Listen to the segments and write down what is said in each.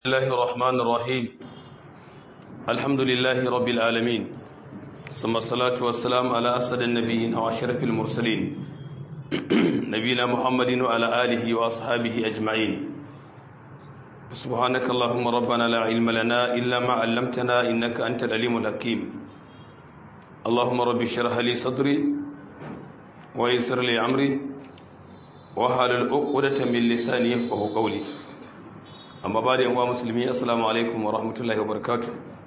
الله الرحمن الرحيم الحمد لله رب العالمين ثم الصلاة والسلام على أسد النبيين وأشرف المرسلين نبينا محمد وعلى آله وأصحابه أجمعين سبحانك اللهم ربنا لا علم لنا إلا ما علمتنا إنك أنت العليم الحكيم اللهم رب اشرح لي صدري ويسر لي أمري وحلل عقدة من لساني يفقه قولي amma ba da yanwa musulmi assalamu alaikum wa rahmatullahi wa barakatu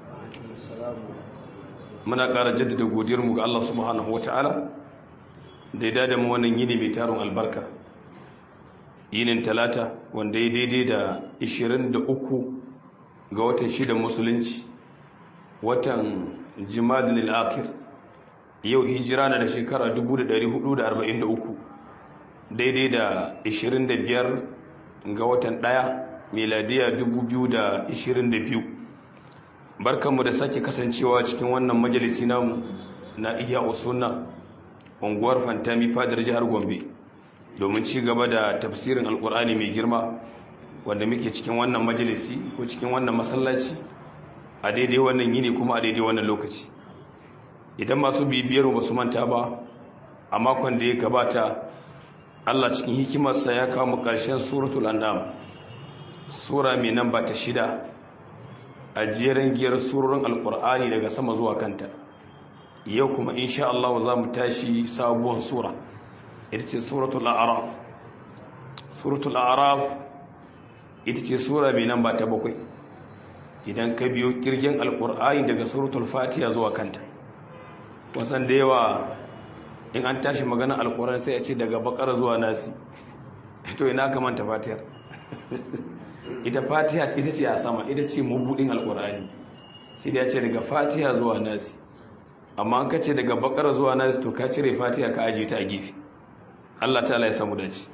muna ƙara jaddada godiyarmu ga Allah subhanahu wa ta'ala da ya dada mu wannan yini mai tarin albarka yinin talata wanda ya daidai da 23 ga watan shidan musulunci watan jimadin al'akir yau hijira na da shekara 1443 daidai da 25 ga watan ɗaya. miladiya 2022 barkanmu da sake kasancewa cikin wannan majalisi namu na iya usunna unguwar fantami fadar jihar gombe domin ci gaba da tafsirin alkur'ani mai girma wanda muke cikin wannan majalisi ko cikin wannan masallaci a daidai wannan yini kuma a daidai wannan lokaci idan masu bibiyar ba su manta ba a makon da ya gabata allah cikin hikimarsa ya kawo mu ƙarshen suratul an'am sura mai namba ta shida a jerin giyar surorin alkur'ani daga sama zuwa kanta yau kuma insha Allah za mu tashi sabuwar sura ita ce suratul a'raf suratul a'raf ita ce sura mai namba ta bakwai idan ka biyo kirgin alkur'ani daga suratul fatiha zuwa kanta wasan da yawa in an tashi maganar alkur'ani sai a ce daga bakar zuwa nasi to ina ka manta fatihar ita fatiha ita ce a sama ita ce mabudin alkur'ani sai da ya ce daga fatiha zuwa nasi amma an kace daga bakara zuwa nasi to ka cire fatiha ka ajiye ta a gefe Allah ta'ala ya samu dace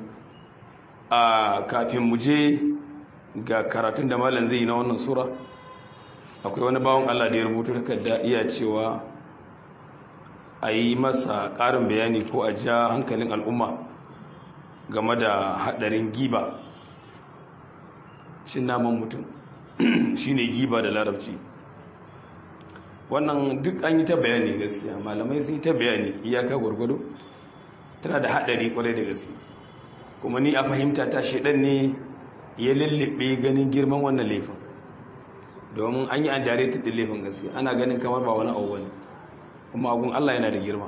a kafin mu je ga karatun da malam zai yi na wannan sura akwai wani bawon Allah da ya rubuta takarda iya cewa a yi masa ƙarin bayani ko a ja hankalin al'umma game da haɗarin giba cin naman mutum shine giba da larabci wannan duk an yi ta bayani gaskiya malamai sun yi ta bayani iyaka gwargwado tana da haɗari kwarai da gaske kuma ni a fahimta ta shaidan ne ya lullube ganin girman wannan laifin domin an yi an dare ta laifin gaskiya ana ganin kamar ba wani abu bane kuma agun Allah yana da girma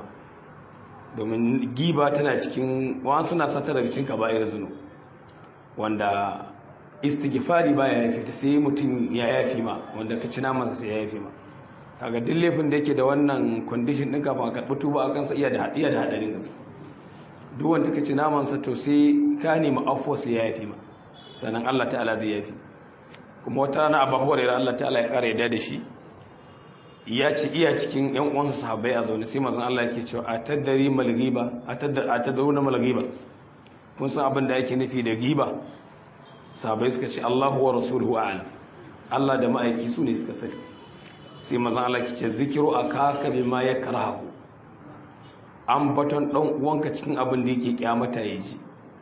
domin giba tana cikin wa suna sata daga cikin kaba'ir zunu wanda istighfari baya yafi ta sai mutum ya yafi ma wanda ka ci namansa sai ya yafi ma kaga duk laifin da yake da wannan condition din kafin a karɓi tuba a kansa iya da iya da hadarin gaske duk wanda ka ci namansa to sai ka nemi afwa sai ya yafi ma sannan Allah ta'ala zai yafi kuma wata rana Abu Hurairah Allah ta'ala ya kare da shi ya ci iya cikin yan uwansa sahabbai a zaune sai manzon Allah yake cewa atadari mal ghiba atadruna mal ghiba kun san abin da yake nufi da giba sahabai suka ce Allahu wa rasuluhu a'lam Allah da ma'aiki su ne suka sani sai mazan Allah ke ce zikiru akaka bima yakrahu an baton dan uwanka cikin abin da yake kyamata ya ji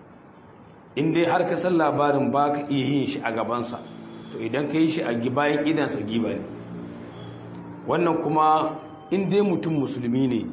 in dai har ka san labarin baka iya yin shi a gabansa to idan ka yi shi a bayan idansa giba ne wannan kuma in dai mutum musulmi ne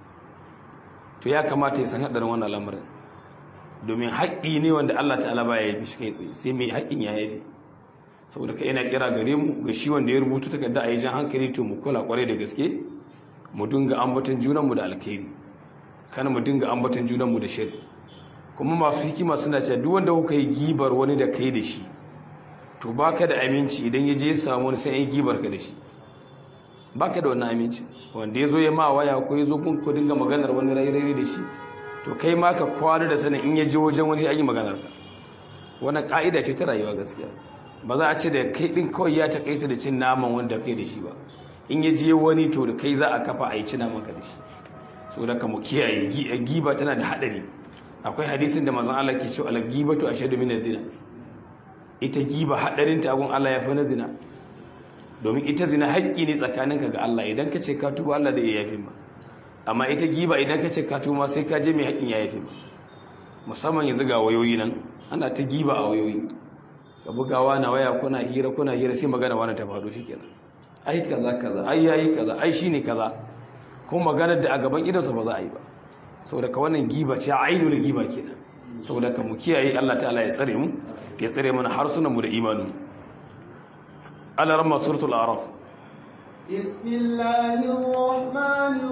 to ya kamata ya san hadarin wannan lamarin domin haƙƙi ne wanda Allah ta'ala ba ya yi shi kai tsaye sai mai haƙƙin ya yafi saboda ka yana kira gare mu ga shi wanda ya rubuta takarda a yi jan hankali to mu kula kwarai da gaske mu dinga ambaton junanmu da alkhairi kana mu dinga ambaton junanmu da shiri kuma masu hikima suna cewa duk wanda kuka yi gibar wani da kai da shi to baka da aminci idan ya je samu wani sai ya gibar ka da shi baka da wannan aminci wanda ya zo ya ma waya ko ya zo kun ko dinga maganar wani rairayi da shi to kai ma ka kwana da sanin in ya je wajen wani an yi maganar ka wannan ka'ida ce ta rayuwa gaskiya ba za a ce da kai din kawai ya takaita da cin naman wanda kai da shi ba in ya je wani to da kai za a kafa a yi cin naman ka da shi so da ka mu kiyaye giba tana da hadari akwai hadisin da manzon Allah ke cewa al-ghibatu ashadu min zina ita giba hadarin ta gun Allah ya fi na zina domin ita zina haƙƙi ne tsakaninka ga Allah idan ka ce ka tuba Allah zai yafi ma amma ita giba idan ka ce ka tuma sai ka je mai haƙin ya yafe musamman yanzu ga wayoyi nan ana ta giba a wayoyi ka bugawa na waya kuna hira kuna hira sai magana wani ta faɗo shikenan ai kaza kaza ai yayi kaza ai shine kaza ko maganar da a gaban idansa ba za a yi ba saboda ka wannan giba ce ainul giba kenan saboda ka mu kiyaye Allah ta'ala ya tsare mu ya tsare mana harsunan mu da imanin Allah ramma suratul a'raf bismillahir rahmanir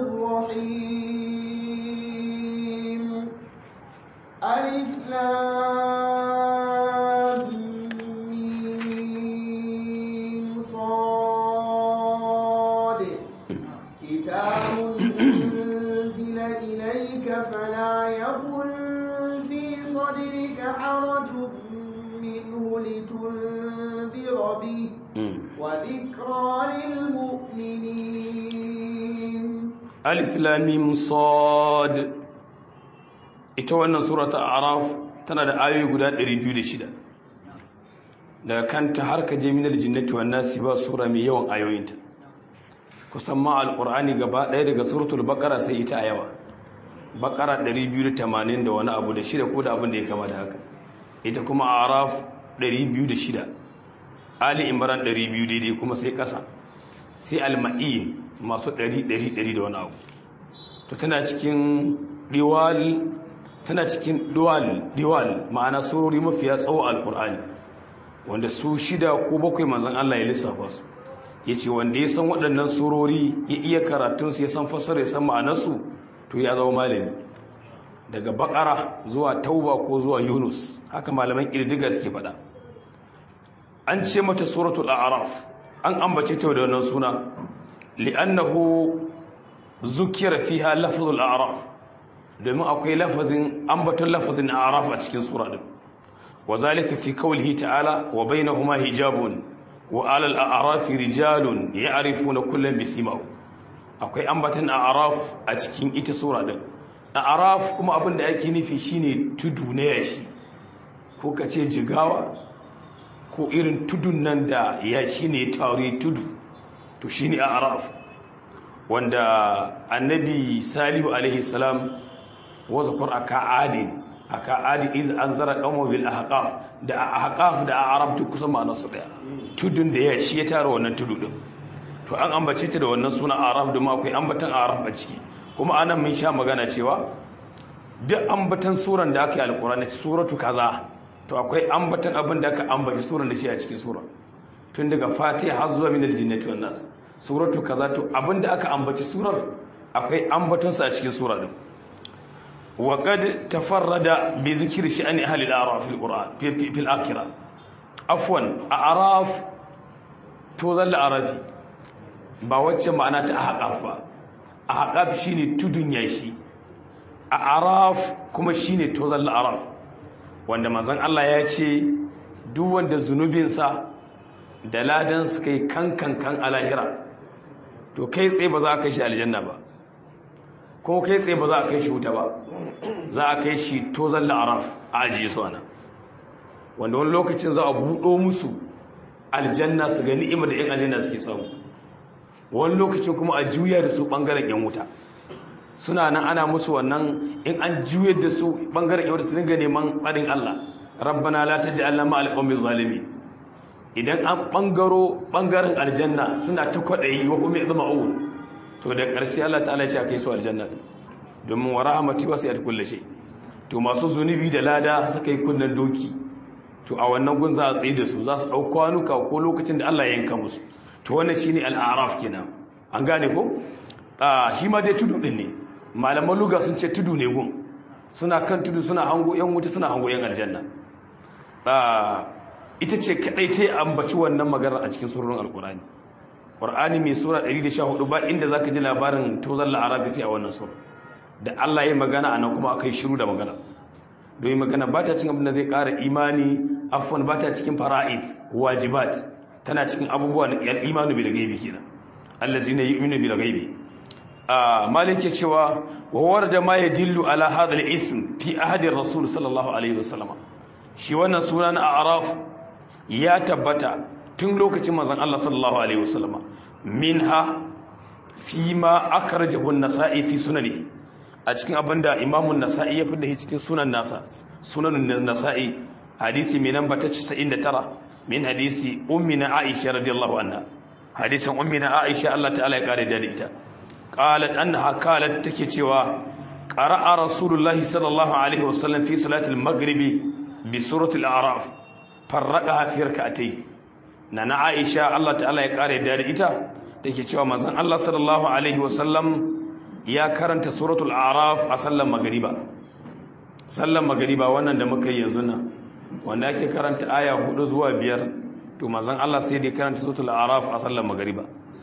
rahim alif lam mim sad kitabun unzila ilayka fala yakun fi sadrika harajun minhu litunzira bihi وذكرى للمؤمنين ألف لام صاد ita wannan surata araf tana da ayoyi guda 206 daga kanta har ka je minal jinnati wan nasi ba sura mai yawan ayoyinta kusan ma alqur'ani gaba ɗaya daga suratul baqara sai ita a yawa baqara 280 da wani abu da shida ko da abin da ya kama da haka ita kuma araf 206 ali imran 200 daidai kuma sai kasa sai alma'in masu 100 da wani abu to tana cikin diwal tana cikin diwal diwal ma'ana surori mafiya tsawo alkur'ani wanda su shida ko bakwai manzon Allah ya lissafa su yace wanda ya san waɗannan surori ya iya karatun su ya san fasara ya san ma'anarsu to ya zama malami daga bakara zuwa tauba ko zuwa yunus haka malaman kirdiga suke faɗa an ce mata suratul a'raf an ambace ta da wannan suna li'annahu zukira fiha lafzul a'raf domin akwai lafazin ambaton lafazin a'raf a cikin sura din wazalika fi qawlihi ta'ala wa bainahuma hijabun wa 'alal a'rafi rijalun ya'rifuna kullan bisimahu akwai ambaton a'raf a cikin ita sura din a'raf kuma abin da yake nufi shine tudu na yashi ko kace jigawa ko irin tudun nan da ya shi ne tauri tudu to shi ne araf wanda annabi salihu alaihi salam wasu kur aka adin aka adin iz an zara kamo bil ahqaf da ahqaf da arab duk kusan ma'ana su daya tudun da ya shi ya tara wannan tudu din to an ambace ta da wannan suna araf da akwai ambatan araf a ciki kuma anan mun sha magana cewa duk ambatan suran da aka yi alqur'ani suratu kaza to akwai ambatan abin da aka ambaci suran da shi a cikin sura tun daga fatiha har zuwa minal jinnati wan nas suratu kaza to abin da aka ambaci surar akwai ambaton sa a cikin sura din wa qad tafarrada bi zikri sha'ani ahli al-a'raf fil qur'an fi fil akhirah afwan a'raf to zalla arafi ba wacce ma'ana ta ahqaf ba ahqaf shine tudun yashi a'raf kuma shine to zalla araf wanda manzon Allah ya ce duk wanda zunubinsa da ladan suka yi kankan kan alahira to kai tsaye ba za a kai shi aljanna ba ko kai tsaye ba za a kai shi wuta ba za a kai shi tozan la'araf a ajiye su ana wanda wani lokacin za a buɗo musu aljanna su ga ni'ima da 'yan aljanna suke samu wani lokacin kuma a juya da su ɓangaren 'yan wuta suna nan ana musu wannan in an juyar da su ɓangaren 'yan wuta su dinga neman tsarin Allah rabbana la taj'alna ma'al qawmi zalimin idan an ɓangaro ɓangaren aljanna suna ta kwaɗayi wa kuma yadma'un to da ƙarshe Allah ta'ala ya ce a kai su aljanna domin wa rahmati wasu yadda kulle shi to masu zunubi da lada suka yi kunnen doki to a wannan gun za a tsaye da su za su ɗau kwanuka ko lokacin da Allah ya yanka musu to wannan shine al'araf kenan an gane ko a shi ma dai tudu din ne malaman luga sun ce tudu ne gun suna kan tudu suna hango yan wuta suna hango yan aljanna ita ce kadai ta ambaci wannan magana a cikin surorin alkurani qur'ani mai sura 114 ba inda zaka ji labarin tozan la'arabi sai a wannan sura da Allah ya magana anan kuma akai shiru da magana domin magana ba ta cikin abin da zai ƙara imani afwan ba ta cikin fara'id wajibat tana cikin abubuwa na al-imanu bil ghaibi kenan allazina yu'minu bil ghaibi a malik ya cewa wa warda ma yadillu ala hadha al-ism fi ahadi rasul sallallahu alaihi wasallam shi wannan suna na araf ya tabbata tun lokacin manzon Allah sallallahu alaihi wasallam minha fi ma akhrajahu an-nasa'i fi sunanihi a cikin abinda imamu nasa'i ya fida cikin sunan nasa sunanun nasa'i hadisi mai namba ta 99 min hadisi ummina aisha radiyallahu anha hadisin ummina aisha Allah ta'ala ya kare da ita qalat annaha qalat take cewa qara'a rasulullahi sallallahu alaihi wasallam fi salati al-maghribi bi surati al-a'raf farraqaha fi rak'atayn nana aisha Allah ta'ala ya kare da ita take cewa manzon Allah sallallahu alaihi wasallam ya karanta suratul a'raf a sallan magriba sallan magriba wannan da muka yi yanzu nan wanda ake karanta aya hudu zuwa biyar to mazan Allah sai dai karanta suratul araf a sallar magariba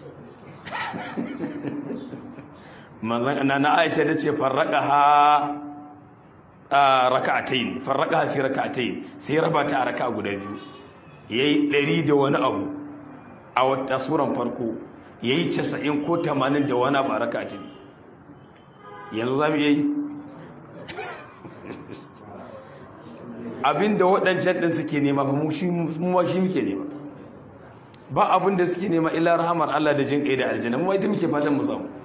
mazan na Aisha da ce farraqaha raka'atayn farraqaha fi raka'atayn sai raba ta a raka'a guda biyu yayi 100 da wani abu a wata suran farko yayi 90 ko 80 da wani abu a raka'a ce yanzu zamu yi abinda waɗancan ɗin suke nema ba mu shi muke nema ba abinda suke nema illa rahamar Allah da jin ƙai da aljanna mu ita muke fatan mu samu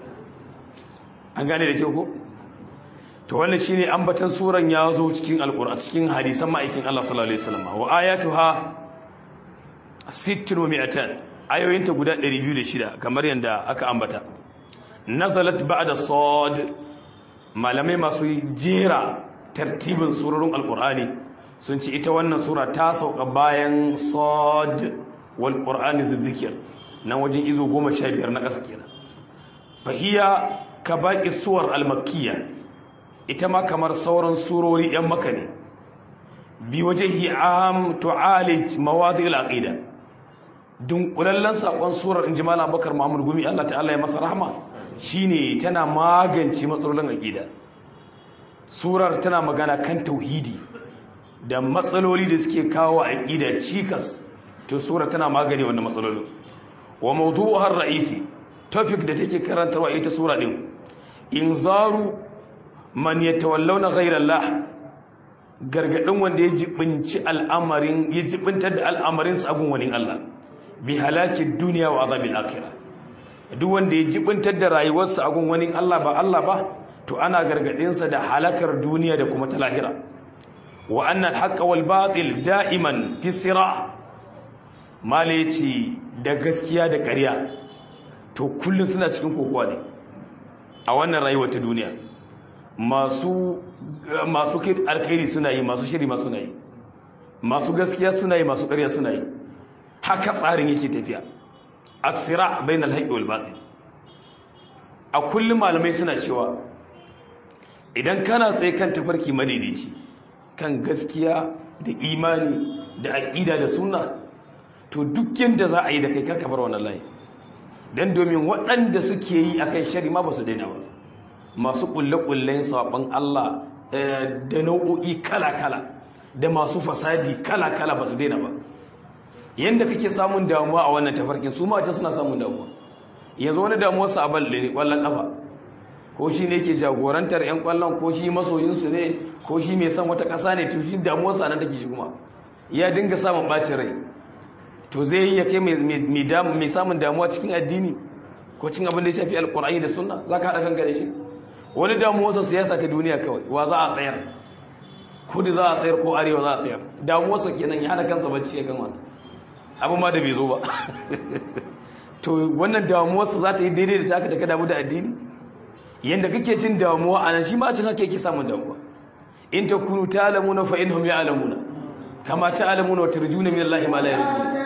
an gane da kyau ko to wannan shine ambatan suran ya zo cikin alqur'an cikin hadisan ma'aikin Allah sallallahu alaihi wasallam wa ayatuha sittin wa mi'atan ayoyinta guda 206 kamar yanda aka ambata nazalat ba'da sad malamai masu jera tartibin surorin alqur'ani sun ce ita wannan sura ta sauka bayan sad wal qur'ani zikr nan wajen izo 15 na ƙasa kenan fahiya ka baqi suwar al-makkiyya ita ma kamar sauran surori yan maka ne bi wajhi am tu'alij mawadi al-aqida dunkulallen sakon surar inji malam bakar muhammad gumi Allah ta'ala ya masa rahma shine tana magance matsalolin aqida surar tana magana kan tauhidi da matsaloli da suke kawo aqida cikas to sura tana magani wannan matsalolin wa mawdu'uha ar-ra'isi topic da take karantarwa ita sura din inzaru man yatawallawna ghayra Allah gargadin wanda ya jibinci al'amarin ya jibintar da al'amarin sa gun wani Allah bi halaki dunya wa azabil akhirah duk wanda ya jibintar da rayuwarsa a gun wani Allah ba Allah ba to ana gargadin sa da halakar duniya da kuma ta lahira wa annal haqqa wal batil da'iman fi sira' malaci da gaskiya da ƙarya to kullum suna cikin kokowa ne a wannan rayuwar ta duniya masu masu alkhairi suna yi masu shiri masu yi masu gaskiya suna yi masu ƙarya suna yi haka tsarin yake tafiya asira bainal haqqi wal batil a kullum malamai suna cewa idan kana tsaye kan tafarki madaidaici kan gaskiya da imani da aqida da sunna to duk yanda za a yi da kai karka bar wannan layi dan domin waɗanda suke yi akan shari ma ba su daina ba masu ƙulle-ƙullen saɓon Allah da nau'o'i kala-kala da masu fasadi kala-kala ba su daina ba yadda kake samun damuwa a wannan tafarkin su mata suna samun damuwa yanzu wani damuwar sa a balle ne ƙwallon ƙafa ko shi ne ke jagorantar 'yan ƙwallon ko shi masoyinsu ne ko shi mai son wata ƙasa ne to shi damuwar sa nan take shi kuma ya dinga samun ɓacin rai to zai yi ya kai mai samun damuwa cikin addini ko cin abin da ya shafi alkur'ani da sunna za ka haɗa kanka da shi wani damuwarsa siyasa ta duniya kawai wa za a tsayar kudu za a tsayar ko arewa za a tsayar damuwarsa kenan ya haɗa kansa bacci ya kan wannan abin ma da bai zo ba to wannan damuwarsa za ta yi daidai da taka da ka damu da addini yadda kake cin damuwa a nan shi ma cin haka yake samun damuwa in ta kunu ta alamuna fa in hum ya alamuna kama ta alamuna wa tarjuna min Allah ma la yarjuna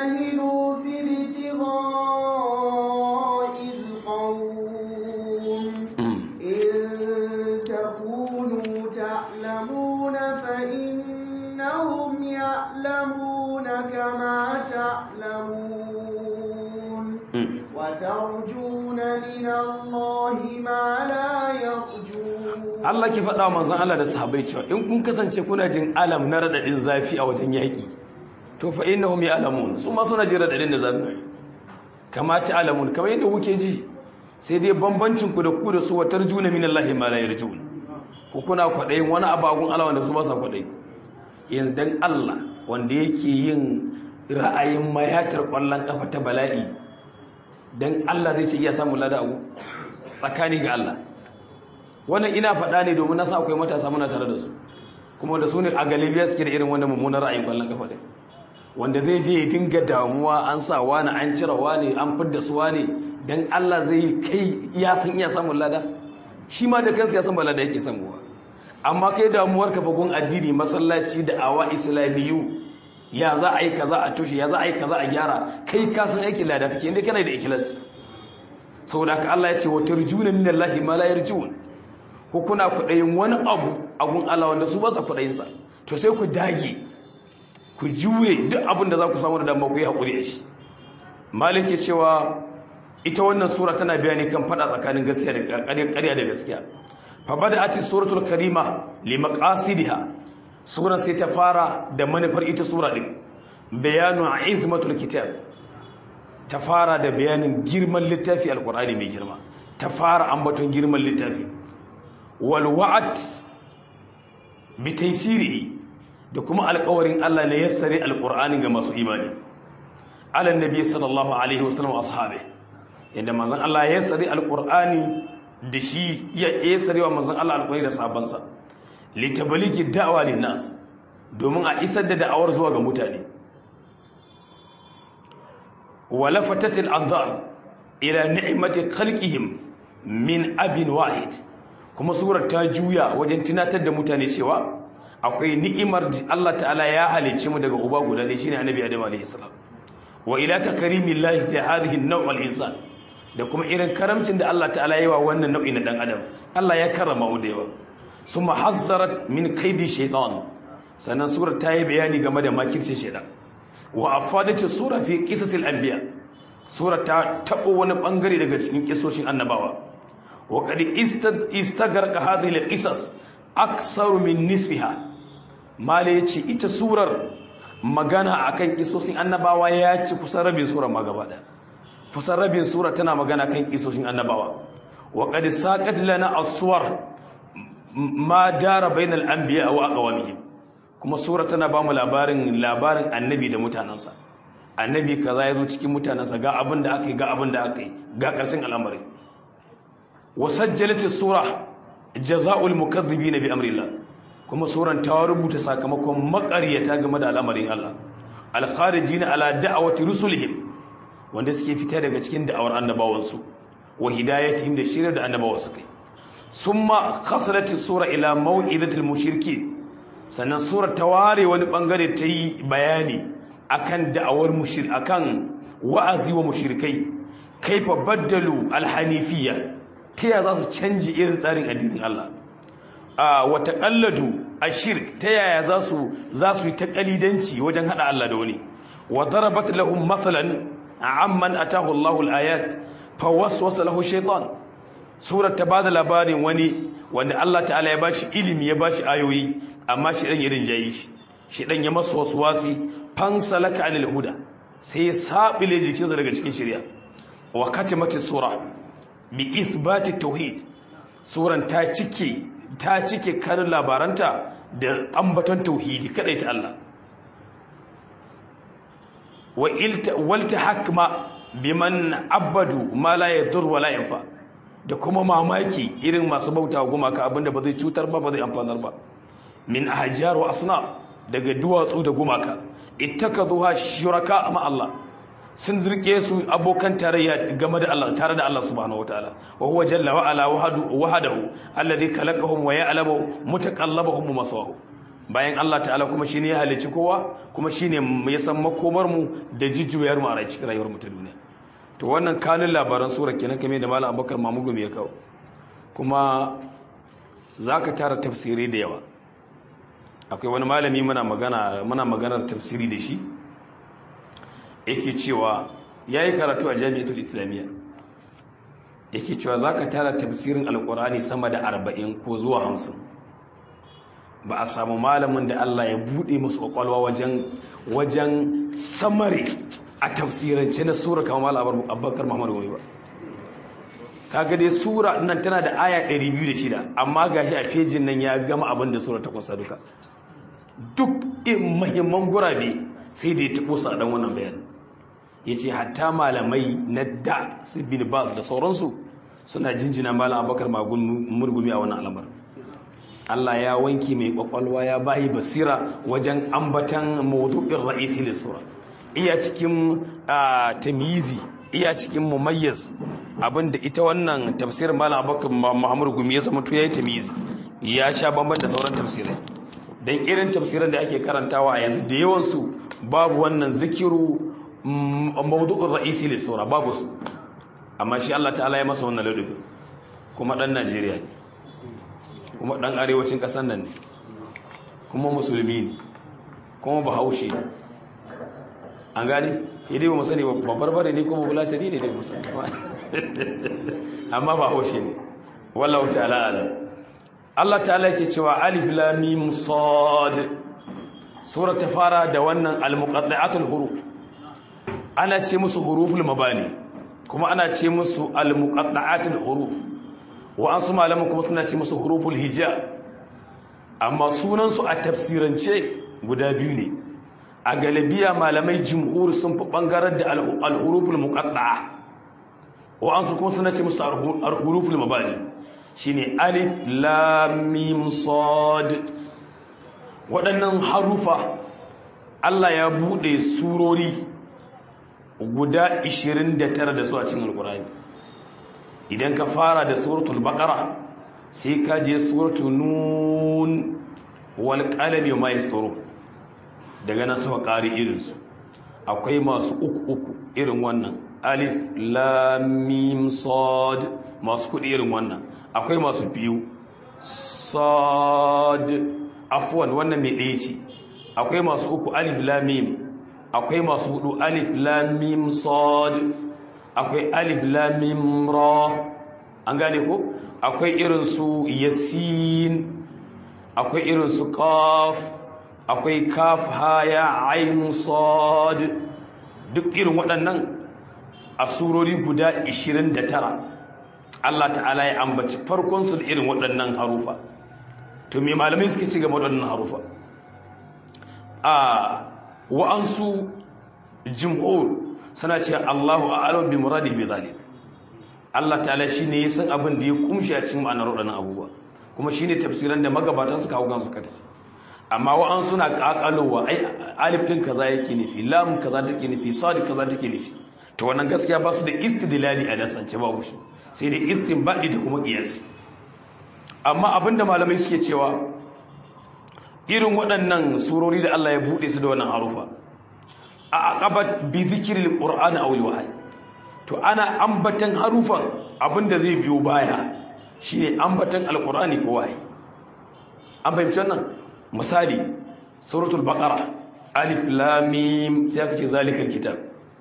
يعلمون كما تعلمون وترجون من الله ما لا يرجون Allah ke faɗa manzon Allah da sahabbai cewa in kun kasance kuna jin alam na radadin zafi a wajen yaki to fa innahum ya'lamun su ma suna jin radadin da zafi kama ta'lamun kamar yadda kuke ji sai dai bambancin ku da ku da su wa tarjuna min Allah ma la yarjun ku kuna kwadayin wani abagun Allah wanda su ba sa kwadayi yanzu dan Allah wanda yake yin ra'ayin mayatar kwallon kafa ta bala'i don Allah zai ce iya samun lada abu tsakani ga Allah wannan ina faɗa ne domin na sa akwai matasa muna tare da su kuma da su ne a galibiya suke da irin wannan mummunan ra'ayin kwallon kafa ɗin wanda zai je ya dinga damuwa an sa wani an cire wani an fidda su wani dan Allah zai kai ya san iya samun lada shi ma da kansa ya san ba lada yake samuwa amma kai damuwar ka fagun addini masallaci da awa islamiyu ya za a yi kaza a tushe ya za a yi kaza a gyara kai ka san aikin lada kake inda kana da ikilas saboda haka Allah ya ce wa tarjuna minallahi ma la yarjun ko kuna kudayin wani abu agun Allah wanda su ba sa kudayin sa to sai ku dage ku jure duk abin da za ku samu da dama ku yi hakuri a shi malik ya cewa ita wannan sura tana bayani kan fada tsakanin gaskiya da ƙarya da gaskiya fa bada'at suratul karima li maqasidiha suran sai ta fara da manufar ita sura din bayanu izmatul kitab ta fara da bayanin girman littafi alqur'ani mai girma ta fara ambaton girman littafi wal wa'd bi taysirihi da kuma alƙawarin Allah ne yassare alqur'ani ga masu imani ala nabi sallallahu alaihi wasallam ashabi yadda manzon Allah ya yassare alqur'ani da shi ya yassare wa manzon Allah alqur'ani da sabansa litabaligi da'wa linnas domin a isar da da'awar zuwa ga mutane wala fatatil anzar ila ni'mati khalqihim min abin wahid kuma surar ta juya wajen tunatar da mutane cewa akwai ni'imar Allah ta'ala ya halicce mu daga uba guda ne shine annabi Adam alayhi salam wa ila takrimillahi ta hadhihi an-naw' al-insan da kuma irin karamcin da Allah ta'ala yayi wa wannan nau'i na dan adam Allah ya karrama mu da yawa summa hazzarat min kaidi shaytan sannan surar ta yi bayani game da makircin shaytan wa afadatu sura fi qisasil anbiya sura ta tabo wani bangare daga cikin kisoshin annabawa wa qad istagarqa hadhihi al-qisas aksaru min nisfiha mala yace ita surar magana akan kisosin annabawa ya ci kusan rabin sura ma gaba da kusan rabin sura tana magana kan kisoshin annabawa wa qad saqat lana aswar ma dara bainal anbiya wa aqwamihim kuma sura tana ba mu labarin labarin annabi da mutanansa annabi kaza yazo cikin mutanansa ga abin da aka yi ga abin da aka yi ga karshen al'amari wa sajjalat sura jaza'ul mukaththibina bi amrillah kuma suran ta rubuta sakamakon maƙaryata game da al'amarin Allah al-kharijina ala da'awati rusulihim wanda suke fita daga cikin da'awar annabawansu wa hidayatihim da shirar da annabawa su kai summa khasalat sura ila maw'idatil mushriki sannan sura ta ware wani bangare ta yi bayani akan da'awar mushrik akan wa'azi wa mushrikai kaifa baddalu al-hanifiyya ta ya za su canji irin tsarin addinin Allah a wata kalladu a shirk ta yaya za su za su yi ta kalidanci wajen hada Allah da wani wa darabat lahum mathalan amman atahu Allahu al-ayat fa waswasa lahu shaytan surar ta bada labarin wani wanda Allah ta'ala ya bashi ilimi ya bashi ayoyi amma shi dan irin jayi shi shi dan ya masa waswasi fansalaka anil huda sai ya sabile jikinsa daga cikin shari'a wa katimati sura bi ithbati tauhid suran ta cike ta cike karin labaranta da ambaton tauhidi kadai ta Allah wa ilta walta hakma biman abadu ma la yadur wa la yanfa da kuma mamaki irin masu bauta gumaka abinda ba zai cutar ba ba zai amfanar ba min ahjar wa asna daga duwatsu da gumaka ittakaduha shuraka ma Allah sun zirke su abokan tarayya game da Allah tare da Allah subhanahu wataala wa huwa jalla wa ala wahdahu alladhi khalaqahum wa ya'lamu mutaqallabahum wa masawahum bayan Allah ta'ala kuma shine ya halicci kowa kuma shine ya san makomar mu da jijjuyar mu a cikin rayuwar mu ta duniya to wannan kanin labaran sura kenan kamar da malam Abubakar Mamugu ya kawo kuma zaka tara tafsiri da yawa akwai wani malami muna magana muna maganar tafsiri da shi yake cewa ya yi karatu a jami'atul islamiyya yake cewa za ka tara tafsirin alkurani sama da arba'in ko zuwa hamsin ba a samu malamin da allah ya buɗe musu ƙwaƙwalwa wajen wajen samare a tafsirance na sura kamar malam abubakar muhammadu wani ba kaga dai sura nan tana da aya 206 amma gashi a fejin nan ya gama abin da sura ta kusa duka duk in mahimman gurabe sai da ya taɓo su a ɗan wannan bayanin ya ce hatta malamai na da su bin bas da sauransu suna jinjina malam abakar magun murgumi a wannan alamar Allah ya wanki mai kwakwalwa ya bayi basira wajen ambatan mawdu'in ra'isi da sura iya cikin tamyizi iya cikin mumayyiz abinda ita wannan tafsirin malam abubakar muhammad gumi ya zama to yayi tamyizi ya sha bamban da sauran tafsirai dan irin tafsiran da ake karantawa a yanzu da yawan su babu wannan zikiru mawdu'in ra'isi da sura babu su amma shi Allah ta'ala ya masa wannan ladabi kuma dan Najeriya ne kuma dan arewacin kasar nan ne kuma musulmi ne kuma bahaushe ne an gane idai ba musani ba barbare ne kuma bulatani ne dai musulmi amma bahaushe ne wallahu ta'ala alam Allah ta'ala yake cewa alif lam mim sad sura ta fara da wannan al-muqadda'atul huruf ana ce musu huruful mabani kuma ana ce musu al-muqadda'atul huruf wa an su malaman kuma suna ce musu huruful hija amma sunan su a tafsirance guda biyu ne a galibiya malamai jumhur sun fi bangarar da al-huruful muqadda'a wa an su kuma suna ce musu al-huruful mabani shine alif lam mim sad waɗannan harufa Allah ya bude surori guda 29 da su a cikin alkurani idan ka fara da suratul baqara sai ka je suratul nun wal qalami ma yasuru daga nan suka ƙari irin su akwai masu uku uku irin wannan alif lam mim sad masu kudi irin wannan akwai masu biyu sad afwan wannan mai ɗaya ce akwai masu uku alif lam mim akwai masu hudu alif lam mim sad akwai alif lam mim ra an gane ko akwai irin su yasin akwai irin su qaf akwai kaf ha ya ain sad duk irin waɗannan a surori guda 29 Allah ta'ala ya ambaci farkon su da irin waɗannan harufa to me malamai suke ci gaba waɗannan harufa a wa'ansu jimhur suna ce Allahu a'lam bi muradi bi zalik Allah ta'ala shine ya san abin da ya kumshi a cikin ma'anar wadannan abubuwa kuma shine tafsiran da magabatan suka hau gansu kata amma wa'an suna kakalowa ai alif din kaza yake nufi lam kaza take nufi sad kaza take nufi to wannan gaskiya ba su da istidlali a nasance babu shi sai da istinbadi da kuma qiyas amma abinda malamai suke cewa irin waɗannan surori da Allah ya buɗe su da wannan harufa a aqabat bi dhikril qur'ani aw al to ana ambatan harufan abinda zai biyo baya shine ambatan alqur'ani ko wahayi an fahimci wannan misali suratul baqara alif lam mim sai aka ce zalikal kitab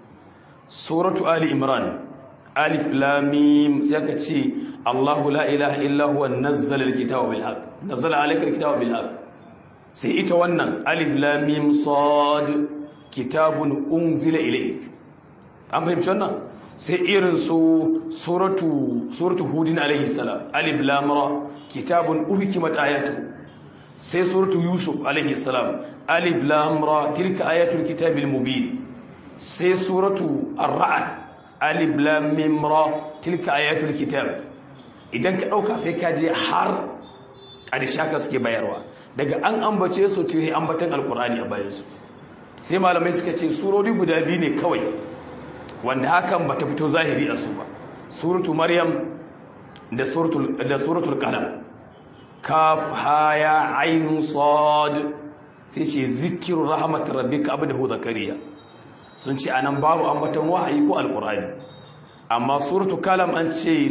suratu ali imran alif lam mim sai aka ce Allahu la ilaha illa huwa nazzala alkitaba bil haqq nazzala alayka alkitaba bil haqq sai ita wannan alif lam mim sad kitabun unzila ilayk an fahimci wannan sai irin su suratu suratu hudin alayhi salam alif lam ra kitabun uhkimat ayatuhu sai suratu yusuf alayhi salam alif lam ra tilka ayatul kitabil mubin sai suratu ar-ra'd alif lam mim ra tilka ayatul kitab idan ka dauka sai ka je har ƙarshe ka suke bayarwa daga an ambace su to yi ambatan alkur'ani a bayansu sai malamai suka ce surori guda biyu ne kawai wanda hakan bata fito zahiri a su ba suratu maryam da suratul da suratul qalam kaf ha ya ain sad sai ce zikru rahmat rabbika abdahu zakariya sun ce anan babu ambatan wahayi ko alkur'ani amma suratul qalam an ce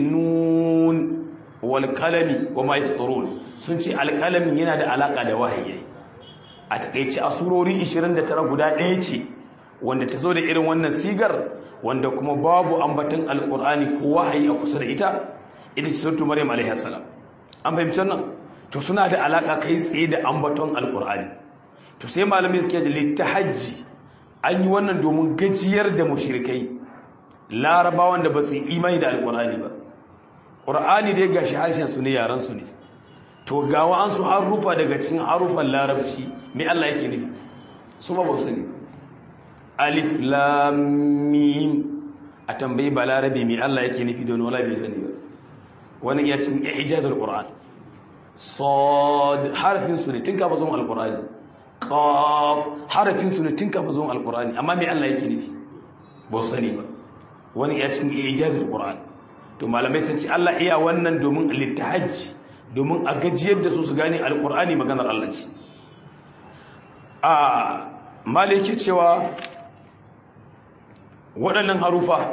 nun wal qalami wa ma yasturun sun ce alƙalamin yana da alaƙa da wahayi a takaice a surori 29 guda ɗaya ce wanda ta zo da irin wannan sigar wanda kuma babu ambaton alƙur'ani ko wahayi a kusa da ita ita ce sautu maryam alaihi salam an fahimci wannan to suna da alaƙa kai tsaye da ambaton alƙur'ani to sai malamai suke da littahajji an yi wannan domin gajiyar da mushrikai larabawan da ba su yi imani da alƙur'ani ba ƙur'ani dai gashi harshen su ne yaran su ne to gawa an su harufa daga cikin harufan larabci mai Allah yake nufi su ba su ne alif lam mim a tambayi ba larabi mai Allah yake nufi don wala bai sani ba wani ya cin ijazul qur'an sad harafin su ne tun kafa zuwan alqur'ani qaf harafin su ne tun kafa zuwan alqur'ani amma me Allah yake nufi ba su sani ba wani ya cikin ijazul qur'an to malamai sun ce Allah iya wannan domin littahajji domin a gajiyar da su su gane alqur'ani maganar Allah ce a maliki cewa waɗannan harufa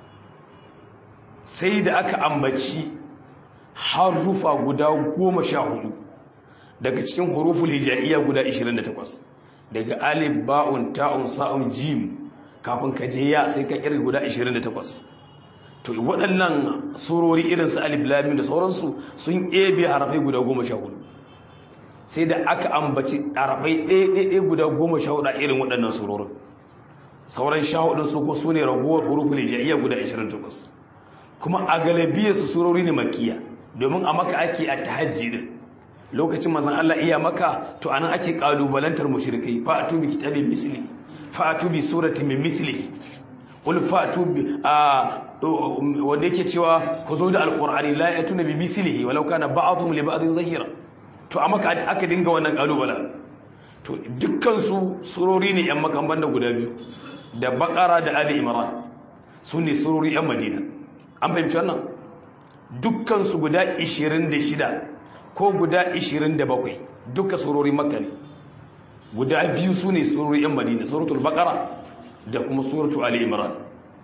sai da aka ambaci harufa guda goma sha hudu daga cikin huruful hijaiya guda 28 daga alif ba'un ta'un sa'un jim kafin ka je ya sai ka kirga guda 28 to waɗannan surori irin su alif lam da sauransu sun ebe harafai guda 14 sai da aka ambaci harafai ɗaya guda 14 a irin waɗannan surorin sauran sha hudun su ko sune ragowar huruful hijaiya guda 28 kuma a galibiyar su surori ne makiya domin a maka ake a tahajji din lokacin manzon Allah iya maka to anan ake kalubalantar mushrikai fa atu bi kitabin misli fa atu bi surati min misli qul fa atu bi wanda yake cewa ku zo da alqur'ani la yatuna bi mislihi walau kana ba'dhum li ba'dhin zahira to a maka aka dinga wannan kalubala to dukkan su surori ne yan makan banda guda biyu da baqara da ali imran su ne surori yan madina an fahimci wannan dukkan su guda 26 ko guda 27 duka surori makka ne guda biyu su ne surori yan madina suratul baqara da kuma suratul ali imran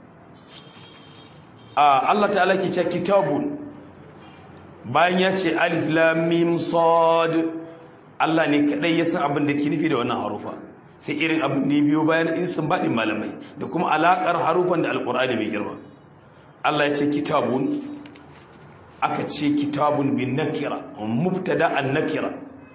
a Allah ta'ala ke ce kitabun bayan ya ce alif lam mim sad Allah ne kadai ya san abin da ke nufi da wannan harufa sai irin abin da biyo bayan in sun baɗin malamai da kuma alakar harufan da alqur'ani mai girma Allah ya ce kitabun aka ce kitabun bin nakira mubtada an nakira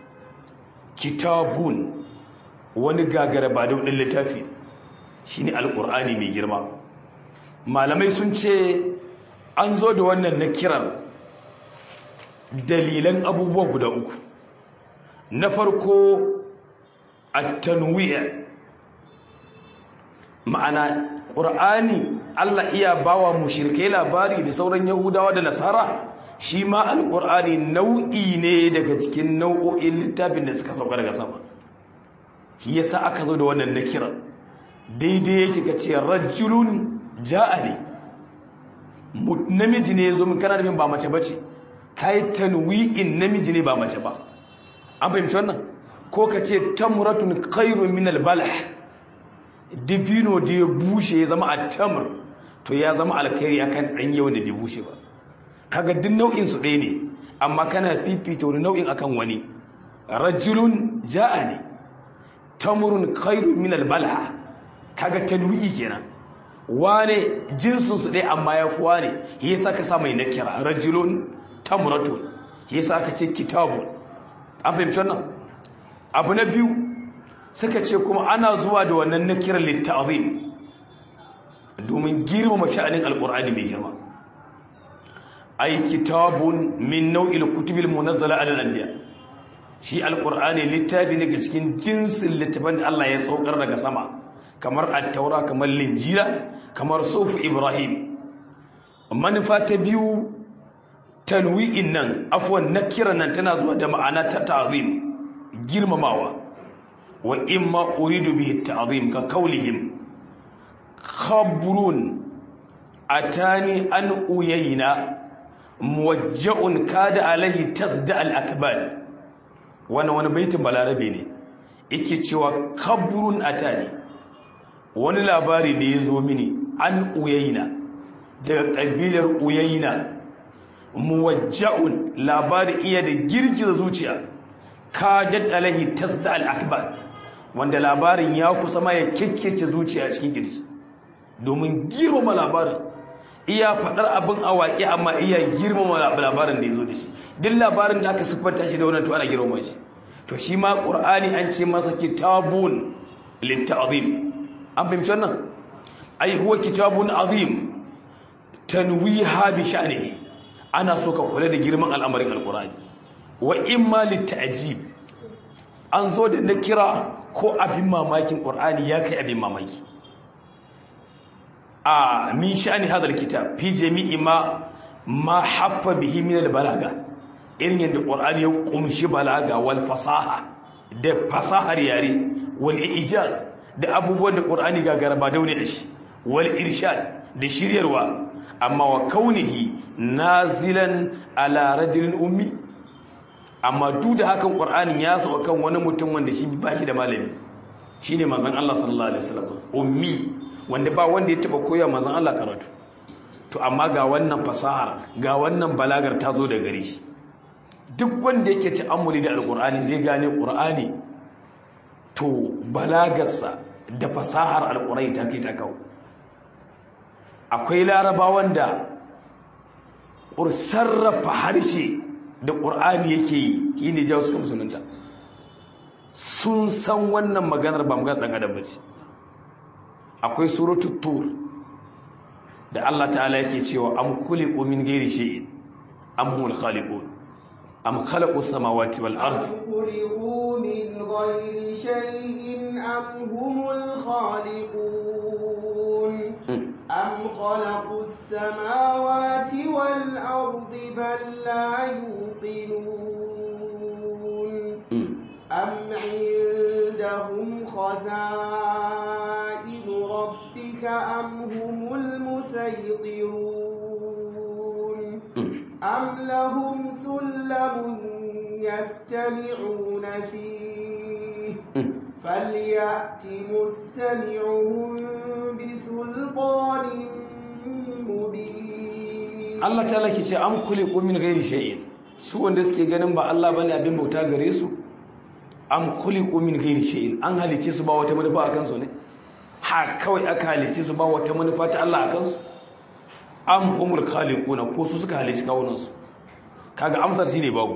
kitabun wani gagara ba da wadin littafi shine alqur'ani mai girma malamai sun ce an zo da wannan nakirar dalilan abubuwa guda uku na farko at-tanwi' ma'ana ƙur'ani Allah iya bawa mushrikai labari da sauran yahudawa da nasara shi ma alƙur'ani nau'i ne daga cikin nau'o'in littafin da suka sauka daga sama shi yasa aka zo da wannan nakira daidai yake ka ce rajulun ja'a ne namiji ne ya zo min kana nufin ba mace bace kai tanwi'in namiji ne ba mace ba an fahimci wannan ko ka ce tamratun khairun min al-balah dibino da ya bushe ya zama attamr to ya zama alkhairi akan dan yau da bai bushe ba kaga duk nau'in su ɗaya ne amma kana fifita wani nau'in akan wani rajulun ja'a ne tamrun khairun min al-balah kaga tanwi'i kenan wane jinsin su ɗaya amma ya fi wane yasa ka sa mai nakira rajulun tamratun yasa ka ce kitabun an fahimci wannan abu na biyu suka ce kuma ana zuwa da wannan na kiran litta'azim domin girmama sha'anin alkur'ani mai girma ay kitabun min nau'il kutubil munazzala ala al-anbiya shi alkur'ani littafi ne ga cikin jinsin littafin da Allah ya saukar daga sama kamar at-taura kamar linjila kamar sufu ibrahim manufa ta biyu tanwi'in nan afwan nakira nan tana zuwa da ma'ana ta ta'zim girmamawa wa imma uridu bihi ta'zim ka kaulihim khabrun atani an uyayna muwajja'un kada alaihi tasda al-akbal wannan wani baitin balarabe ne yake cewa khabrun atani wani labari ne yazo mini an uyayna daga kabilar uyayna muwajja'un labari iya da girgiza zuciya kadat alaihi tasda al-akbar wanda labarin ya kusa ma ya kekkece zuciya cikin girgi domin girmama labarin iya fadar abin awaki amma iya girmama labarin da yazo da shi duk labarin da aka siffanta shi da wannan to ana girmama shi to shi ma qur'ani an ce masa kitabun litta'zim an fahimci wannan ai huwa kitabun azim tanwiha bi sha'nihi ana so ka kula da girman al'amarin alqur'ani wa imma litta'jib an zo da na kira ko abin mamakin qur'ani ya kai abin mamaki a min sha'ani hadal kitab fi jami'i ma ma haffa bihi min al-balaga irin yadda qur'ani ya kumshi balaga wal fasaha da fasahar yare wal ijaz da abubuwan da qur'ani ga garba daune da shi wal irshad da shiryarwa amma wa kaunihi nazilan ala rajulin ummi amma duk da hakan qur'anin ya so kan wani mutum wanda shi ba shi da malami shine manzon Allah sallallahu alaihi wasallam ummi wanda ba wanda ya taba koya manzon Allah karatu to amma ga wannan fasahar ga wannan balagar ta zo da gare shi duk wanda yake ta'ammuli da alqur'ani zai gane qur'ani to balagarsa da fasahar alqur'ani ta kai ta kawo akwai larabawan da sarrafa harshe da ƙur'ani yake yi shi ne jawo suka musulunta sun san wannan maganar ba maganar ɗan adam bace akwai suratul tur da Allah ta'ala yake cewa am khuliqu min ghairi shay'in am humul khaliqun am khalaqu samawati wal ard خلقوا من غير شيء أم هم الخالقون أم خلقوا السماوات والأرض بل لا يوقنون أم عندهم خزائن ربك أم هم المسيطرون أم لهم سلم يستمعون فيه فليأت مستمعهم بسلطان مبين Allah ta laki ce an kule min gairi shay'in su wanda suke ganin ba Allah bane abin bauta gare su am kule min gairi shay'in an halice su ba wata manufa akan su ne ha kawai aka halice su ba wata manufa ta Allah akan su am humul khaliquna ko su suka halice kawunan su kaga amsar shine babu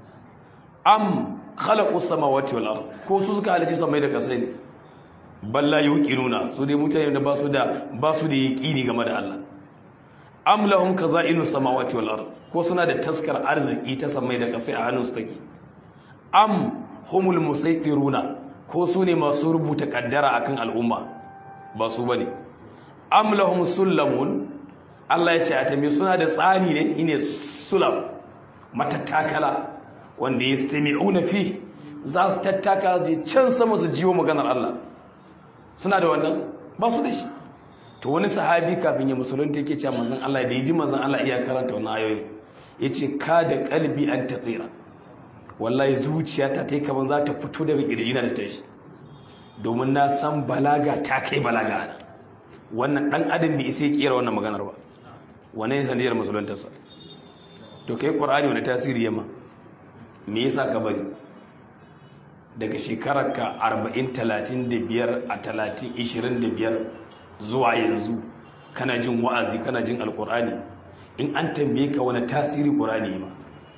am khalaqu samawati wal ard ko su suka halice samai da kasai ne balla yuqinuna su dai mutane da ba su da ba su da yaqini game da Allah am lahum kaza'inu samawati wal ard ko suna da taskar arziki ta samai da kasai a hannun su take am humul musaytiruna ko su ne masu rubuta kaddara akan al'umma ba su bane am lahum sullamun Allah ya ce a tambaye suna da tsani ne ine sulam matattakala wanda yastami'una fi za su tattaka je can sama su jiwo maganar Allah suna da wannan ba su da shi to wani sahabi kafin ya musulunta yake cewa manzon Allah da yaji manzon Allah iya karanta wannan ayoyi yace ka da kalbi an tatsira wallahi zuciyata ta yi kaman za ta fito daga kirjina da tashi domin na san balaga ta kai balaga ana wannan dan adam bai isa ya kera wannan maganar ba wannan ya sanadiyar musuluntarsa to kai qur'ani wani tasiri yamma me yasa ka bari daga shekararka 40 35 a 30 25 zuwa yanzu kana jin wa'azi kana jin alkur'ani in an tambaye ka wani tasiri qur'ani ma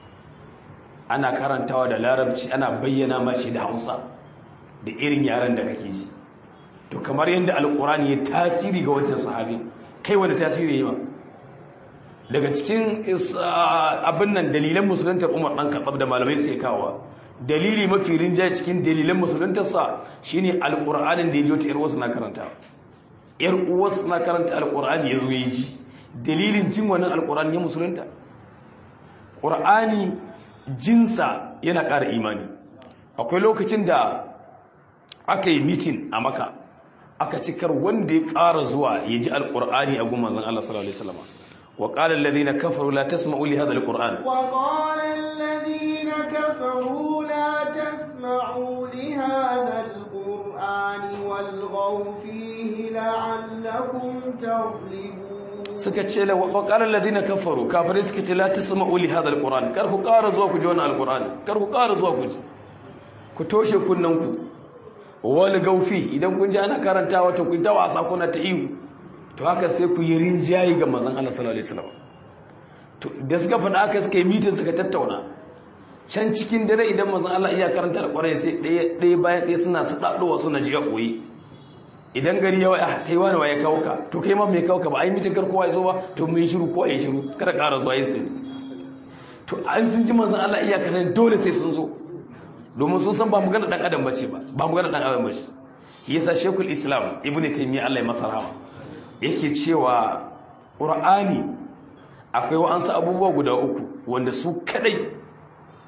ana karantawa da larabci ana bayyana mashi da hausa da irin yaren da kake ji to kamar yadda alkur'ani ya tasiri ga wancan sahabi kai wani tasiri ya ma daga cikin abin nan dalilan musuluntar umar ɗan kaɓab da malamai sai kawo dalili mafi rinjaye cikin dalilan musuluntarsa shine alkur'anin da ya jo ta yar wasu na karanta yar uwarsu na karanta alkur'ani ya zo ya ji dalilin jin wannan alkur'ani ya musulunta ƙur'ani jinsa yana ƙara imani akwai lokacin da aka yi mitin a maka aka cikar wanda ya ƙara zuwa ya ji alkur'ani a gumman zan Allah sallallahu alaihi wasallam وقال الذين كفروا لا تسمعوا لهذا القرآن وقال الذين كفروا لا تسمعوا لهذا القرآن والغوا فيه لعلكم تغلبون suka ce la waqala alladhina kafaru kafirai suka ce la tasma'u li hadha alquran kar ku ƙara zuwa ku ji wannan alqurani kar ku ƙara zuwa ku ji ku toshe kunnan ku wal gaufi idan kun ji ana karantawa to ku ta wasa kuna ta ihu to haka sai ku yi rinjayi ga manzon Allah sallallahu alaihi wasallam to da suka faɗa haka suka yi mitin suka tattauna can cikin dare idan manzon Allah iya karanta alqurani sai ɗaya ɗaya bayan ɗaya suna sadadowa suna jiya koyi idan gari ya waya kai wani waye kawo ka to kai ma mai kawo ka ba ai mitin kar kowa ya zo ba to mun shiru ko ya shiru kada ƙara zuwa yi sai to an sun ji manzon Allah iya karan dole sai sun zo domin sun san ba magana dan adam bace ba ba magana dan adam bace shi yasa shekul islam ibnu taymiya Allah ya masa rahama yake cewa qur'ani akwai wa'ansu abubuwa guda uku wanda su kadai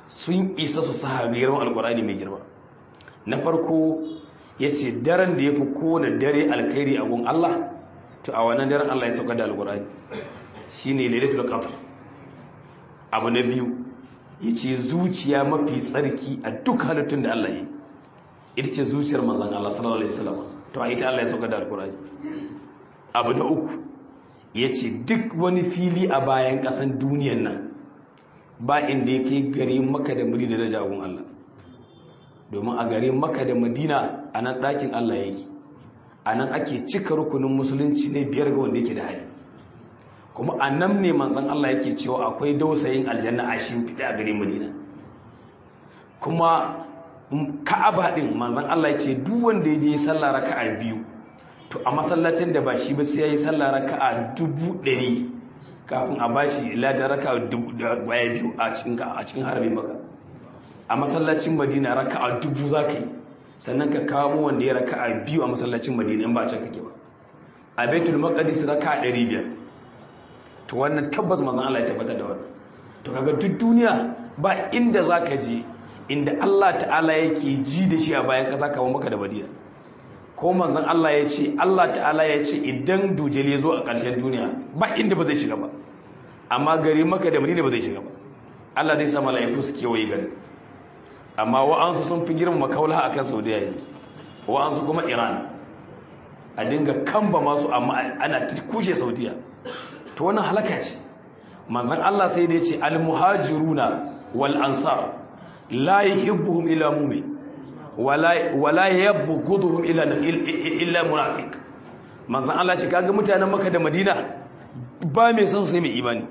sun isa su sahabi girman alkur'ani mai girma na farko ya ce daren da ya fi kowane dare alkhairi a gun Allah to a wannan daren Allah ya sauka da alkur'ani shi ne lailatul qadr abu na biyu ya ce zuciya mafi tsarki a duk halittun da Allah yi ita ce zuciyar manzan Allah sallallahu alaihi wasallam to a ita Allah ya sauka da alkur'ani abu na uku ya ce duk wani fili a bayan ƙasan duniyan nan ba inda ya kai gari maka da muri da daraja gun Allah domin a gare maka da madina a nan ɗakin Allah yake a nan ake cika rukunin musulunci ne biyar ga wanda yake da hali kuma a nan ne manzan Allah yake cewa akwai dausayin aljanna a shimfiɗe a gare madina kuma ka'aba ɗin manzan Allah ya ce duk wanda ya je sallah raka'a biyu to a masallacin da ba shi ba sai ya yi sallah raka'a dubu ɗari kafin a bashi ladan raka'a dubu biyu a cikin harbin maka a masallacin madina raka'a dubu za ka yi sannan ka kawo wanda ya raka'a biyu a masallacin madina in ba can kake ba a baitul maqdis raka'a ɗari biyar to wannan tabbas mazan Allah ya tabbatar da wannan to kaga duk duniya ba inda za ka je inda Allah ta'ala yake ji da shi a bayan ƙasa kamar maka da madina ko manzon Allah ya ce Allah ta'ala ya ce idan dujel ya zo a ƙarshen duniya ba inda ba zai shiga ba amma gari maka da madina ba zai shiga ba Allah zai sa mala'iku su kewaye garin amma wa'ansu sun fi girma kaula a kan saudiya yanzu wa'ansu kuma iran a dinga kamba masu amma ana kushe saudiya to wannan halaka ce manzan allah sai da ya ce almuhajiruna wal ansar la yuhibbuhum illa mu'min wala yabghuduhum illa illa munafiq manzan allah ce kaga mutanen makka da madina ba mai son sai mai imani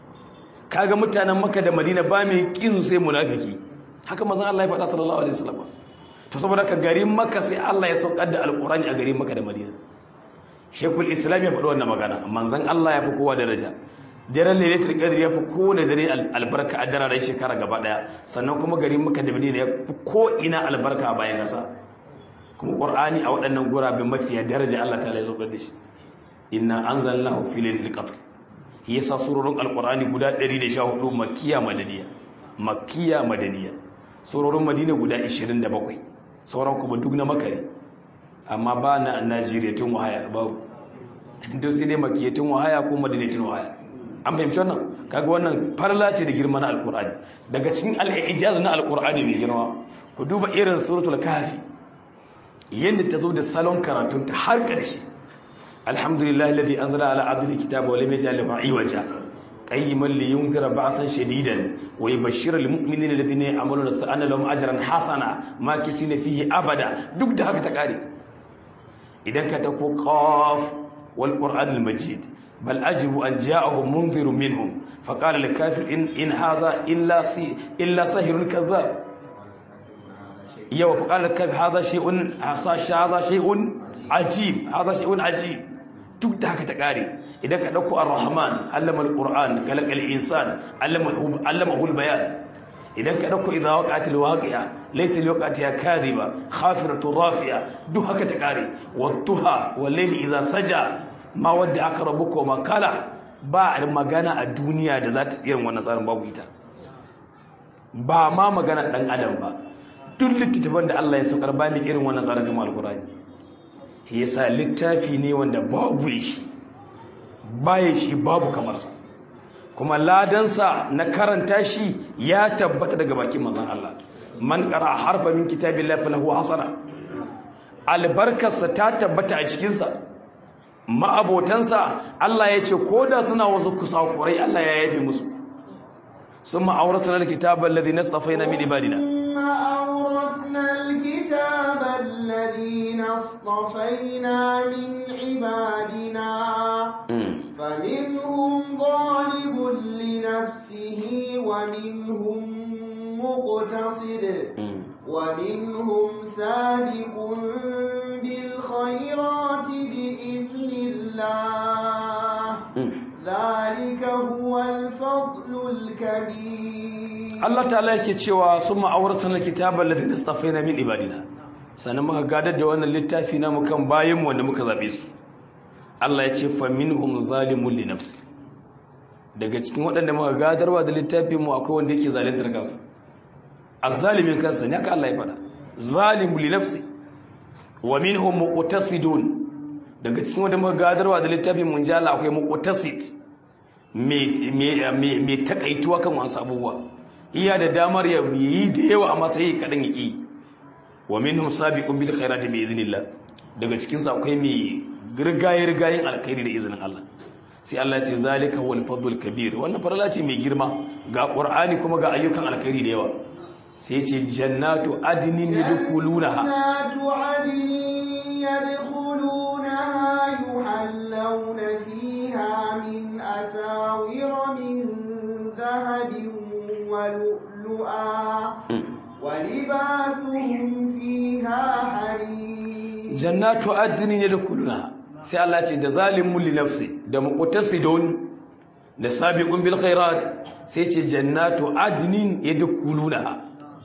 kaga mutanen makka da madina ba mai kin sai munafiki haka mazan Allah ya faɗa sallallahu alaihi wasallam to saboda ka garin Makka sai Allah ya saukar da alqur'ani a garin Makka da Madina Sheikhul Islam ya faɗi wannan magana manzon Allah ya fi kowa daraja daren lailatul qadr ya fi kowane dare albarka a daren shekara gaba daya sannan kuma garin Makka da Madina ya fi ko ina albarka a bayan kasa kuma Qur'ani a waɗannan gurabe mafiya daraja Allah ta'ala ya saukar da shi inna anzalnahu fi lailatul qadr yasa surorin alqur'ani guda 114 makkiya madaniya makkiya madaniya sororin madina guda 27 sauran kuma duk na makare amma ba na najeriya tun wahaya babu duk sai dai makiyya tun wahaya ko madina tun wahaya an fahimci wannan kaga wannan farla ce da girma na alkur'ani daga cikin al'ijaz na alkur'ani mai girma ku duba irin suratul kahfi yadda ta zo da salon karatun ta har ƙarshe alhamdulillah alladhi anzala ala abdihi kitaba wa lam yaj'al lahu iwaja قيما لينذر بأسا شديدا ويبشر المؤمنين الذين يعملون أن لهم أجرا حسنا ما كسين فيه أبدا duk da haka ta kare idan ka tako qaf wal qur'an al majid bal ajibu an ja'ahum munzir minhum faqala lil kafir in in hadha illa si illa sahirun kadhab yawa faqala kafir hadha shay'un hadha shay'un ajib hadha shay'un ajib duk da haka ta kare idan ka dauko ar-rahman allama al-qur'an kalaka al-insan allama allama bayan idan ka dauko idha waqa'atil waqi'a laysa liwaqatiha kadhiba khafiratu rafi'a duk haka ta kare wattuha wal-layli idha saja ma wadda aka rabuka ma kala ba magana a duniya da za ta irin wannan tsarin babu ita ba ma magana dan adam ba duk littattafan da Allah ya saukar ba mai irin wannan tsarin kamar al-qur'ani yasa littafi ne wanda babu shi baya shi babu kamarsa kuma ladansa na karanta shi ya tabbata daga bakin manzon Allah man qara harfa min kitabillahi falahu hasana albarkarsa ta tabbata a cikinsa ma'abotansa Allah ya ce koda suna wasu kusakurai Allah ya yafe musu summa awrasna alkitaba alladhi nastafaina min ibadina الكتاب الذين اصطفينا من عبادنا فمنهم ظالم لنفسه ومنهم مقتصد ومنهم سابق بالخيرات بإذن الله ذلك هو الفضل الكبير Allah ta'ala yake cewa sun ma'auratan alkitaba alladhi nastafaina min ibadina sannan muka gadar da wannan littafi namu kan bayin wanda muka zabe su Allah ya ce fa minhum zalimun li nafsi daga cikin waɗanda muka gadarwa da littafin mu akwai wanda yake zaluntar kansa azzalimin kansa ne haka Allah ya faɗa zalimu li nafsi wa minhum muqtasidun daga cikin wata magadarwa da littafin munjala akwai muqtasid me me me takaituwa kan wasu abubuwa iya da damar ya yi da yawa amma sai kadan yaki wa minhum sabiqun bil khairati bi iznillah daga cikin su akwai mai girgaye rigayen alkhairi da izinin Allah sai Allah ce zalika wal fadlul kabir wannan farala ce mai girma ga qur'ani kuma ga ayyukan alkhairi da yawa sai ce jannatu adnin yadkhulunaha jannatu adnin yadkhulunaha yuhallawna fiha min asawira min dhahabin wa lu'lu'a wa libasuhum fiha harir jannatu adnin yadkhulunaha sai Allah ce da zalimun li nafsi da muqtasidun da sabiqun bil khairat sai ce jannatu adnin yadkhulunaha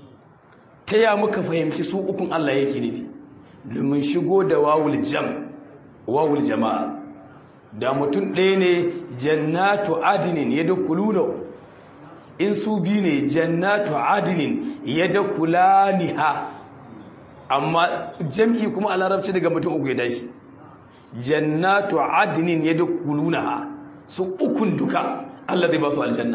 taya muka fahimci su ukun Allah yake nufi domin shigo da wawul jam wawul jama'a da mutum ɗaya ne jannatu adnin yadkhuluna in su bi ne jannatu adnin yadkhulaniha amma jam'i kuma a larabci daga mutum uku ya dashi jannatu adnin yadkhulunaha su ukun duka Allah zai ba su aljanna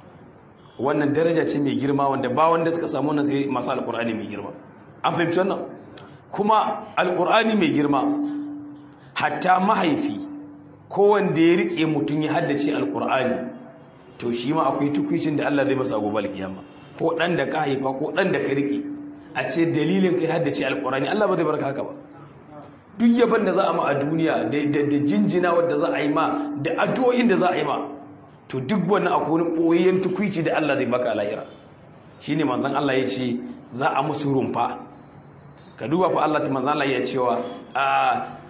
wannan daraja ce mai girma wanda ba wanda suka samu wannan sai masu alqur'ani mai girma an fahimci wannan kuma alqur'ani mai girma hatta mahaifi ko wanda ya rike mutun ya haddace alqur'ani to shi ma akwai tukuicin da Allah zai masa gobe alkiyama ko dan da ka haifa ko dan da ka rike a ce dalilin kai haddace alqur'ani Allah ba zai barka haka ba duk yaban da za a ma a duniya da jinjina wadda za a yi ma da addu'o'in da za a yi ma to duk wannan akwai wani ɓoyayyen tukwici da Allah zai baka lahira shine manzon Allah ya ce za a musu rumfa ka duba fa Allah ta manzon Allah ya cewa a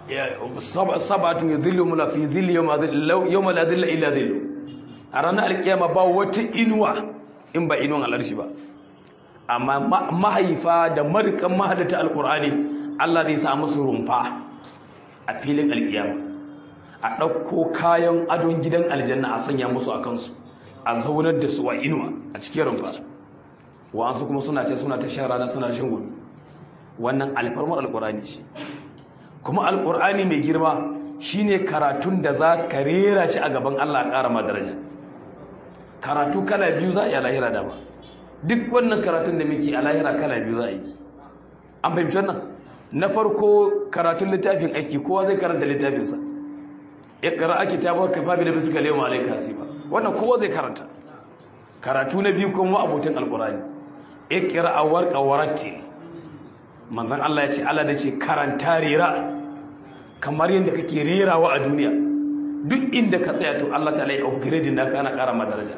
sabatun yadhilluhum la fi dhilli yawma la dhilla illa dhillu a ranar alkiyama ba wata inuwa in ba inuwan alarshi ba amma mahaifa da marikan mahadata alqur'ani Allah zai sa musu rumfa a filin alkiyama a ɗauko kayan adon gidan aljanna a sanya musu a kansu a zaunar da su a inuwa a cikin rumfa wa'ansu kuma suna ce suna ta shan rana suna shan gudu wannan alfarmar alkur'ani ce kuma alkur'ani mai girma shine karatun da za ka rera shi a gaban allah a ƙara ma daraja karatu kala biyu za a yi a lahira da ba duk wannan karatun da muke a lahira kala biyu za a yi an fahimci wannan na farko karatun littafin aiki kowa zai karanta littafinsa ikra kitabar kafa bi nafsika al-yawma alayka hasiba wannan kowa zai karanta karatu na biyu kuma abutin alqurani ikra warqa warattil manzon Allah ya ce Allah da ce karanta rera kamar yadda kake rerawa a duniya duk inda ka tsaya to Allah ta'ala ya upgrade naka ana ƙara ma daraja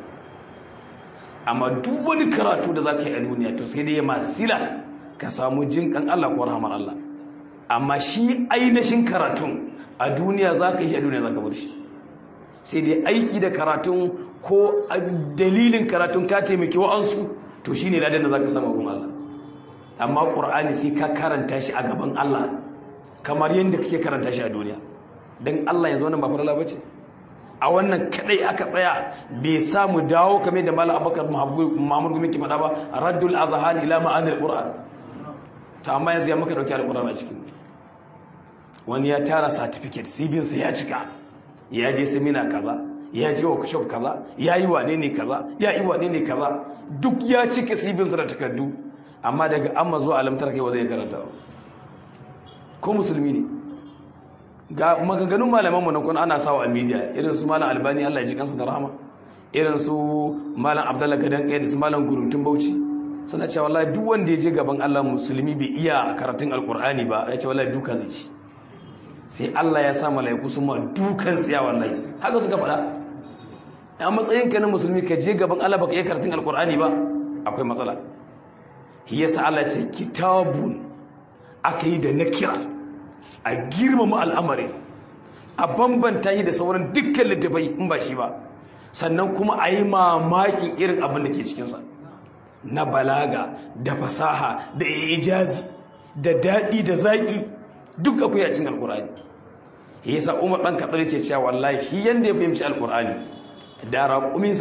amma duk wani karatu da zaka yi a duniya to sai dai ya masila ka samu jinkan Allah ko rahmar Allah amma shi ainihin karatun a duniya za ka yi shi a duniya za ka bar shi sai dai aiki da karatun ko dalilin karatun ka taimaki wa'ansu to shi ne ladan da za ka sama gun Allah amma ƙur'ani sai ka karanta shi a gaban Allah kamar yadda kake karanta shi a duniya don Allah yanzu wannan ba farala ba ce a wannan kadai aka tsaya bai samu dawo kame da malam abubakar muhammadu gumi ke faɗa ba raddul azhan ila ma'anil qur'an ta amma yanzu ya maka dauki alqur'ani a cikin wani ya tara certificate sibinsa ya cika ya je semina kaza ya je workshop kaza ya yi wane ne kaza ya yi wane ne kaza duk ya cika sibinsa da takardu amma daga amma zuwa alamtar kai ba zai karanta ba ko musulmi ne ga maganganun malamanmu na kuna ana sawa a media irin su malam albani allah ya ji kansa da rahama irin su malam abdallah gadan kai da su malam guruntun bauchi suna cewa wallahi duk wanda ya je gaban allah musulmi bai iya karatun alkur'ani ba ya ce wallahi duka zai ci sai Allah ya sa mala'iku su ma dukan tsiya wallahi haka suka faɗa a matsayin ka na musulmi ka je gaban Allah baka iya karatun alkur'ani ba akwai matsala shi yasa Allah ce kitabun aka yi da nakira a girmama al'amari a bambanta shi da sauran dukkan littafai in ba shi ba sannan kuma a yi mamakin irin abin da ke cikinsa na balaga da fasaha da ijazi da daɗi da zaƙi duk akwai a cikin alkur'ani yasa umar ɗan kaɗar ke cewa wallahi shi yanda ya fahimci alkur'ani da raƙuminsa